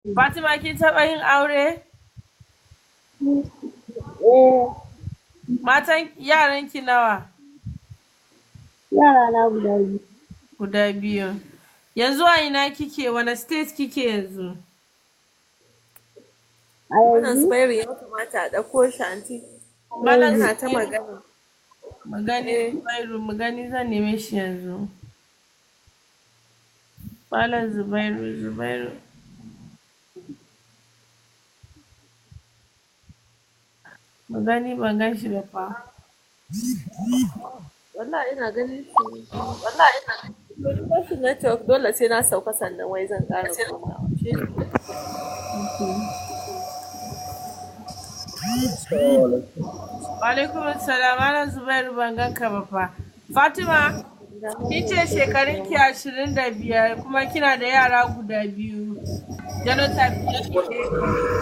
Fatima kin taɓa yin aure? Eh, Matan yaranki nawa? yara na guda biyu. Guda biyu. Yanzu a ina kike? Wane state kike yanzu? A Wannan yanzu Zubairu ya kamata a ɗauko shi anti. Malam Yana ta Zubairu. magana. Magani Eh. Zubairu, magani zan neme shi yanzu. Malam Zubairu, Zubairu. Magani ban gan shi ba fa. Wallahi ina ganin shi. Wallahi ina ganin shi. Wani person network dole sai na sauka sannan wai zan ƙara komawa. Shi ne. Alaikum salam, Malam Zubairu ban gan ka ba fa. Fatima, kin ce shekarun ki ashirin da biyar kuma kina da yara guda biyu. Genotype ɗinki A.